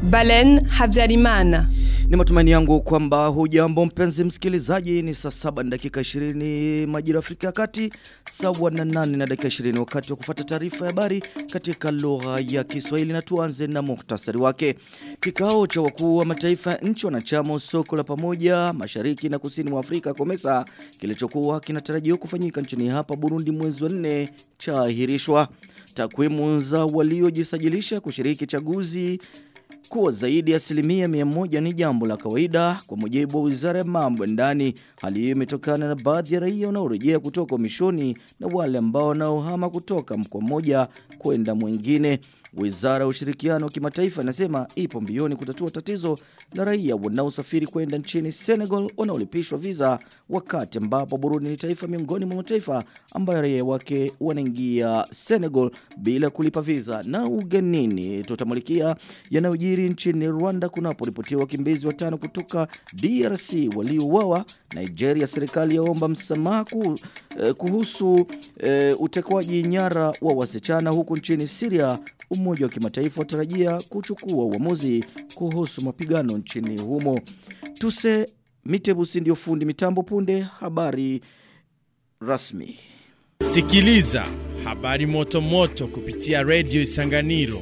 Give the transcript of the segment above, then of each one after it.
Balen Habyarimana. Ni matumaini yangu kwamba hujambo mpenzi msikilizaji ni saa saba na dakika 20 majira Afrika ya Kati sawa na nane na dakika 20 wakati wa kufuata taarifa ya habari katika lugha ya Kiswahili na tuanze na muhtasari wake. Kikao cha wakuu wa mataifa nchi wanachama soko la pamoja Mashariki na Kusini mwa Afrika Komesa kilichokuwa kinatarajiwa kufanyika nchini hapa Burundi mwezi wa 4 chaahirishwa. Takwimu za waliojisajilisha kushiriki chaguzi kuwa zaidi ya asilimia mia moja ni jambo la kawaida kwa mujibu wa wizara ya mambo ya ndani. Hali hiyo imetokana na baadhi ya raia wanaorejea kutoka mishoni na wale ambao wanaohama kutoka mkoa mmoja kwenda mwingine. Wizara ya ushirikiano wa kimataifa inasema ipo mbioni kutatua tatizo la raia wanaosafiri kwenda nchini Senegal wanaolipishwa visa wakati ambapo Burundi ni taifa miongoni mwa mataifa ambayo raia wake wanaingia Senegal bila kulipa visa. Na ugenini tutamulikia yanayojiri nchini Rwanda kunaporipotiwa wakimbizi watano kutoka DRC waliouawa. Nigeria serikali yaomba msamaha kuhusu eh, utekwaji nyara wa wasichana huku nchini Syria Umoja wa kimataifa watarajia kuchukua uamuzi kuhusu mapigano nchini humo. Tuse Mitebusi ndio fundi mitambo punde habari rasmi. Sikiliza habari moto moto kupitia Radio Isanganiro.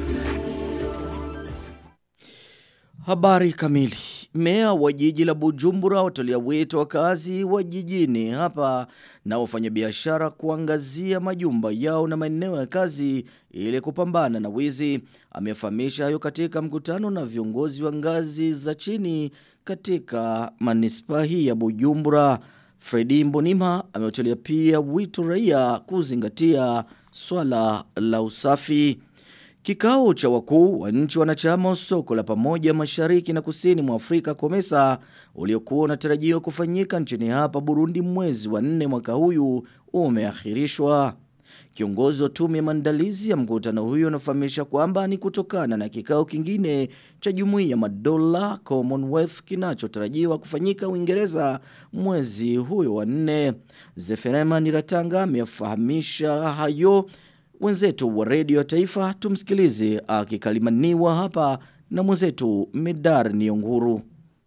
Habari kamili. Mea wa jiji la Bujumbura watolia wito wakazi wa jijini hapa na wafanyabiashara kuangazia majumba yao na maeneo ya kazi ili kupambana na wizi. Amefahamisha hayo katika mkutano na viongozi wa ngazi za chini katika manispaa hii ya Bujumbura. Fredi Mbonima ameutolea pia wito raia kuzingatia swala la usafi. Kikao cha wakuu wa nchi wanachama soko la pamoja mashariki na kusini mwa Afrika Komesa uliokuwa unatarajiwa kufanyika nchini hapa Burundi mwezi wa nne mwaka huyu umeahirishwa. Kiongozi wa tume ya maandalizi ya mkutano huyo anafahamisha kwamba ni kutokana na kikao kingine cha jumuiya ya madola Commonwealth kinachotarajiwa kufanyika Uingereza mwezi huyo wa nne. Zeferema Niratanga amefahamisha hayo Wenzetu wa redio ya taifa tumsikilize akikalimaniwa hapa na mwenzetu Medar Nionguru.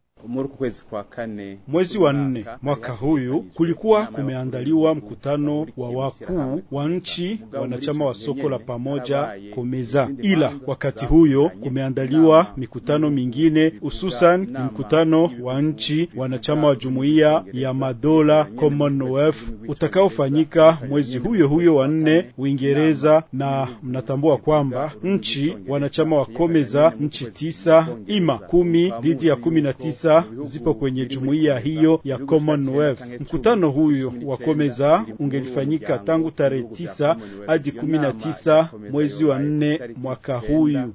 Mwezi wa nne mwaka huyu kulikuwa kumeandaliwa mkutano wa wakuu wa nchi wanachama wa soko la pamoja Komeza, ila wakati huyo kumeandaliwa mikutano mingine, hususan ni mkutano wa nchi wanachama wa jumuiya ya madola Commonwealth utakaofanyika mwezi huyo huyo wa nne Uingereza, na mnatambua kwamba nchi wanachama wa Komeza nchi tisa ima kumi dhidi ya kumi na tisa zipo kwenye jumuiya hiyo ya Commonwealth. Mkutano huyo wa Komeza ungelifanyika tangu tarehe tisa hadi kumi na tisa mwezi wa nne mwaka huyu.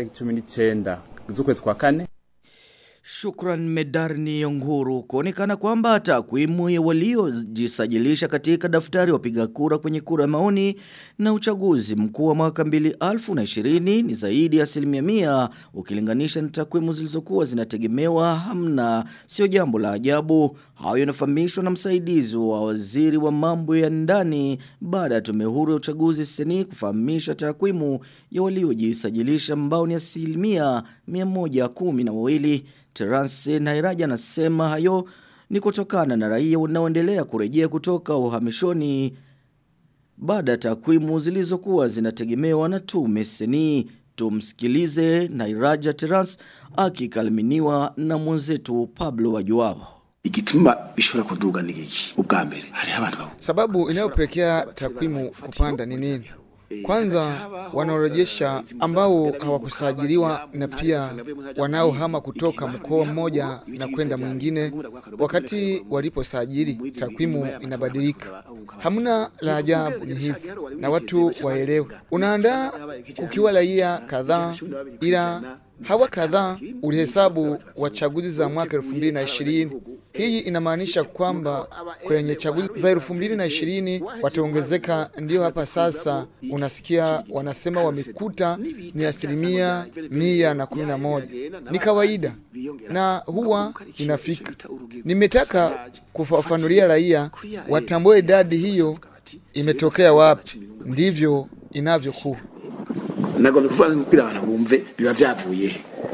Shukran Medarni Yonguru kuonekana kwamba takwimu ya waliojisajilisha katika daftari wapiga kura kwenye kura ya maoni na uchaguzi mkuu wa mwaka 2020 ni zaidi ya asilimia mia ukilinganisha na takwimu zilizokuwa zinategemewa hamna sio jambo la ajabu. Hayo yanafahamishwa na msaidizi wa waziri wa mambo ya ndani baada ya tume huru ya uchaguzi seni kufahamisha takwimu ya waliojisajilisha ambao ni asilimia 112. Terence Nairaja anasema hayo ni kutokana na raia wanaoendelea kurejea kutoka uhamishoni baada ya takwimu zilizokuwa zinategemewa na tume seni. Tumsikilize Nairaja Terence akikaliminiwa na mwenzetu Pablo Wajuao. igituma bishobora kuduga ni iki ubwa mbere hari abantu sababu inayopelekea takwimu kupanda ni nini kwanza wanaorejesha ambao hawakusajiliwa na pia wanaohama kutoka mkoa mmoja na kwenda mwingine, wakati waliposajili takwimu inabadilika. Hamna la ajabu, ni hivi na watu waelewe. Unaandaa kukiwa raia kadhaa, ila hawa kadhaa ulihesabu wa chaguzi za mwaka elfu mbili na ishirini. Hii inamaanisha kwamba kwenye chaguzi za elfu mbili na ishirini wataongezeka. Ndio hapa sasa unasikia wanasema wamekuta ni asilimia mia na kumi na moja. Ni kawaida na huwa inafika. Nimetaka kufafanulia raia watambue idadi hiyo imetokea wapi, ndivyo inavyokuwa. nagomba kuvuga kugira abantu bumve biba byavuye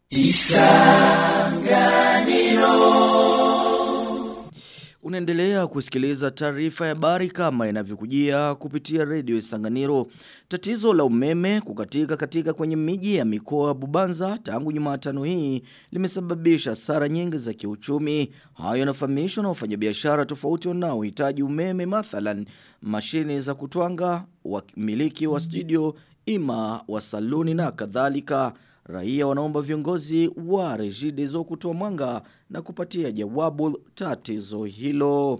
Unaendelea kusikiliza taarifa ya habari kama inavyokujia kupitia redio Isanganiro. Tatizo la umeme kukatika katika kwenye miji ya mikoa ya Bubanza tangu Jumatano hii limesababisha hasara nyingi za kiuchumi. Hayo yanafahamishwa na wafanyabiashara tofauti wanaohitaji umeme mathalan mashine za kutwanga, wamiliki wa studio, ima wa saluni na kadhalika. Raia wanaomba viongozi wa Regideso kutoa mwanga na kupatia jawabu tatizo hilo.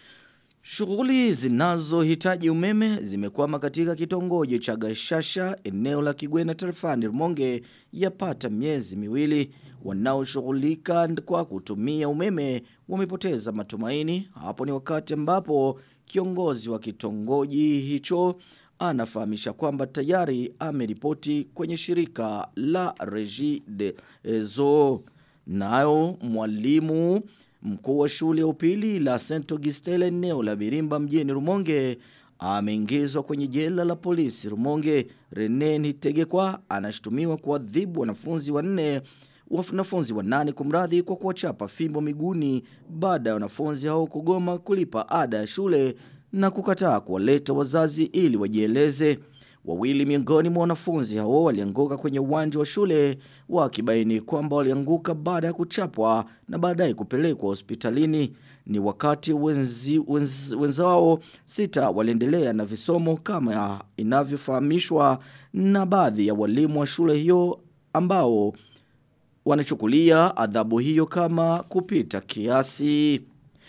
Shughuli zinazohitaji umeme zimekwama katika kitongoji cha Gashasha eneo la Kigwena tarafani Rumonge yapata miezi miwili. Wanaoshughulika kwa kutumia umeme wamepoteza matumaini. Hapo ni wakati ambapo kiongozi wa kitongoji hicho anafahamisha kwamba tayari ameripoti kwenye shirika la Regi de Ezo. Nayo mwalimu mkuu wa shule ya upili la Saint Augustin eneo la Birimba mjini Rumonge ameingizwa kwenye jela la polisi Rumonge. Rene Nitegekwa anashtumiwa kuadhibu wanafunzi wanne wanafunzi wanane kumradhi kwa kuwachapa fimbo miguuni baada ya wanafunzi hao kugoma kulipa ada ya shule na kukataa kuwaleta wazazi ili wajieleze. Wawili miongoni mwa wanafunzi hao walianguka kwenye uwanja wa shule wakibaini kwamba walianguka baada ya kuchapwa na baadaye kupelekwa hospitalini. Ni wakati wenzi, wenz, wenzao sita waliendelea na visomo kama inavyofahamishwa na baadhi ya walimu wa shule hiyo ambao wanachukulia adhabu hiyo kama kupita kiasi.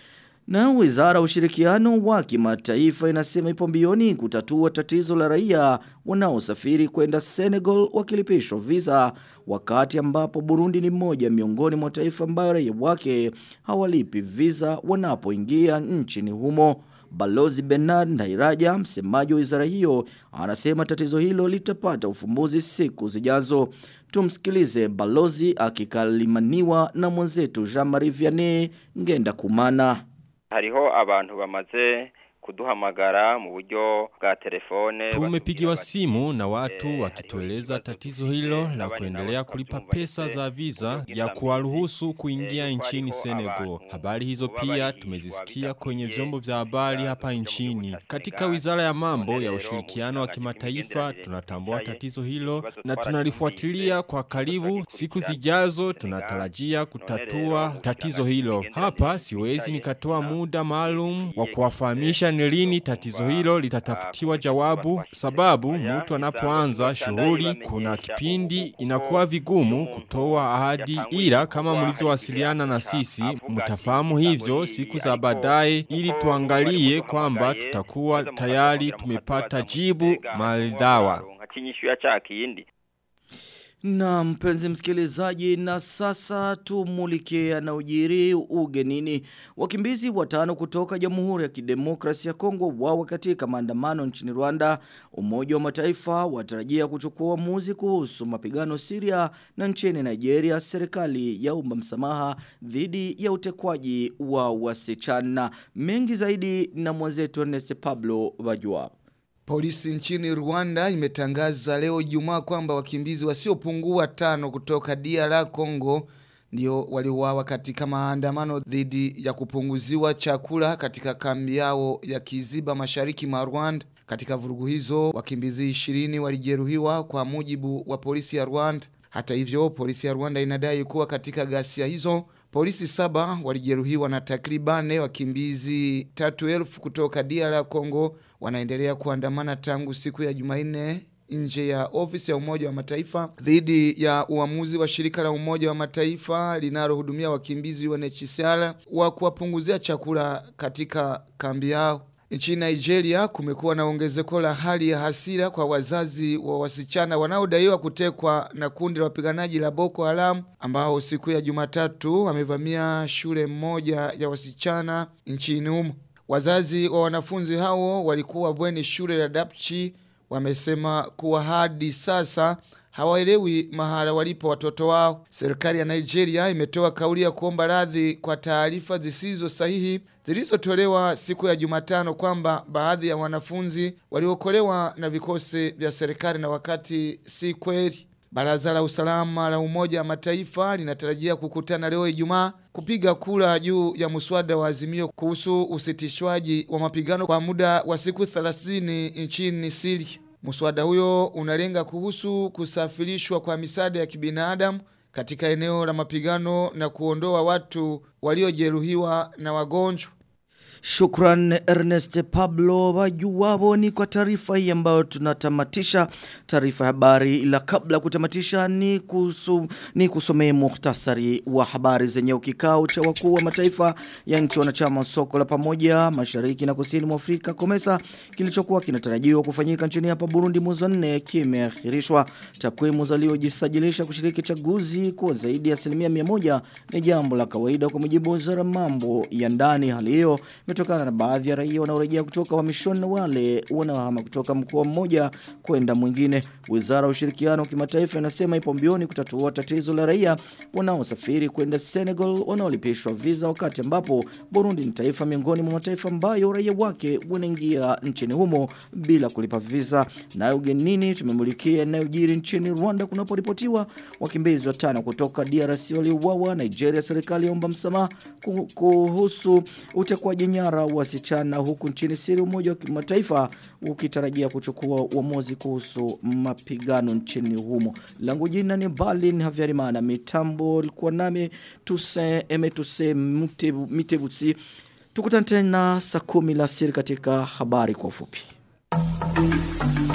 Na wizara ya ushirikiano wa kimataifa inasema ipo mbioni kutatua tatizo la raia wanaosafiri kwenda Senegal wakilipishwa visa wakati ambapo Burundi ni moja miongoni mwa taifa ambayo raia wake hawalipi visa wanapoingia nchini humo. Balozi Bernard Ndairaja, msemaji wa wizara hiyo, anasema tatizo hilo litapata ufumbuzi siku zijazo. Tumsikilize balozi akikalimaniwa na mwenzetu Jean-Marie Vianney Ngenda Kumana. hariho abantu bamaze kuduhamagara mu buryo bwa telefone Tumepigiwa simu na watu wakitueleza tatizo hilo la kuendelea kulipa pesa za visa ya kuwaruhusu kuingia nchini Senegal. Habari hizo pia tumezisikia kwenye vyombo vya habari hapa nchini. Katika Wizara ya Mambo ya Ushirikiano wa Kimataifa tunatambua tatizo hilo na tunalifuatilia kwa karibu. Siku zijazo tunatarajia kutatua tatizo hilo. Hapa siwezi nikatoa muda maalum wa kuwafahamisha ni lini tatizo hilo litatafutiwa jawabu sababu mtu anapoanza shughuli kuna kipindi inakuwa vigumu kutoa ahadi ila kama mlivyowasiliana na sisi mtafahamu hivyo siku za baadaye ili tuangalie kwamba tutakuwa tayari tumepata jibu maridhawa. kinyishu ya cha kindi Na mpenzi msikilizaji na sasa tumulikie yanayojiri ugenini. Wakimbizi watano kutoka Jamhuri ya Kidemokrasia ya Kongo wawa katika maandamano nchini Rwanda. Umoja wa Mataifa watarajia kuchukua uamuzi kuhusu mapigano Syria na nchini Nigeria. Serikali yaomba msamaha dhidi ya utekwaji wa wasichana. Mengi zaidi na mwenzetu Ernest Pablo Bajwa. Polisi nchini Rwanda imetangaza leo Ijumaa kwamba wakimbizi wasiopungua tano kutoka DR Congo ndio waliuawa katika maandamano dhidi ya kupunguziwa chakula katika kambi yao ya Kiziba mashariki mwa Rwanda. Katika vurugu hizo wakimbizi 20 walijeruhiwa kwa mujibu wa polisi ya Rwanda. Hata hivyo polisi ya Rwanda inadai kuwa katika ghasia hizo polisi saba walijeruhiwa na takribane wakimbizi tatu elfu kutoka DR Congo wanaendelea kuandamana tangu siku ya Jumanne nje ya ofisi ya Umoja wa Mataifa dhidi ya uamuzi wa shirika la Umoja wa Mataifa linalohudumia wakimbizi UNHCR wa kuwapunguzia chakula katika kambi yao. Nchini Nigeria kumekuwa na ongezeko la hali ya hasira kwa wazazi wa wasichana wanaodaiwa kutekwa na kundi la wapiganaji la Boko Haram ambao siku ya Jumatatu wamevamia shule moja ya wasichana nchini humo. Wazazi wa wanafunzi hao walikuwa bweni shule la Dapchi wamesema kuwa hadi sasa hawaelewi mahala walipo watoto wao. Serikali ya Nigeria imetoa kauli ya kuomba radhi kwa taarifa zisizo sahihi zilizotolewa siku ya Jumatano kwamba baadhi ya wanafunzi waliokolewa na vikosi vya serikali na wakati si kweli. Baraza la usalama la Umoja wa Mataifa linatarajia kukutana leo Ijumaa kupiga kura juu ya muswada wa azimio kuhusu usitishwaji wa mapigano kwa muda wa siku 30 nchini Syria. Muswada huyo unalenga kuhusu kusafirishwa kwa misaada ya kibinadamu katika eneo la mapigano na kuondoa watu waliojeruhiwa na wagonjwa. Shukran Ernest Pablo wajuwabo ni kwa taarifa hii ambayo tunatamatisha taarifa ya habari ila kabla ya kutamatisha ni, kusu, ni kusomea muhtasari wa habari zenye kikao cha wakuu wa mataifa ya nchi wanachama soko la pamoja mashariki na kusini mwa Afrika Komesa kilichokuwa kinatarajiwa kufanyika nchini hapa Burundi mwezi wa 4 kimeahirishwa takwimu zaliojisajilisha kushiriki chaguzi kwa zaidi ya asilimia 100 ni jambo la kawaida kwa mujibu wa wizara mambo ya ndani hali hiyo imetokana na baadhi ya raia wanaorejea kutoka uhamishoni na wale wanaohama kutoka mkoa mmoja kwenda mwingine. Wizara ya ushirikiano wa kimataifa inasema ipo mbioni kutatua tatizo la raia wanaosafiri kwenda Senegal wanaolipishwa visa wakati ambapo Burundi ni taifa miongoni mwa mataifa ambayo raia wake wanaingia nchini humo bila kulipa visa. Nayo ugenini tumemulikia yanayojiri nchini Rwanda kunaporipotiwa wakimbizi watano kutoka DRC waliouawa. Nigeria serikali yaomba msamaha kuhusu utekwaji nyara wasichana huku nchini Syria umoja wa kimataifa ukitarajia kuchukua uamuzi kuhusu mapigano nchini humo. Langu jina ni Berlin Havyarimana mitambo likuwa nami tuse emetuse mitebutsi tukutane tena saa 10 la siri katika habari kwa ufupi.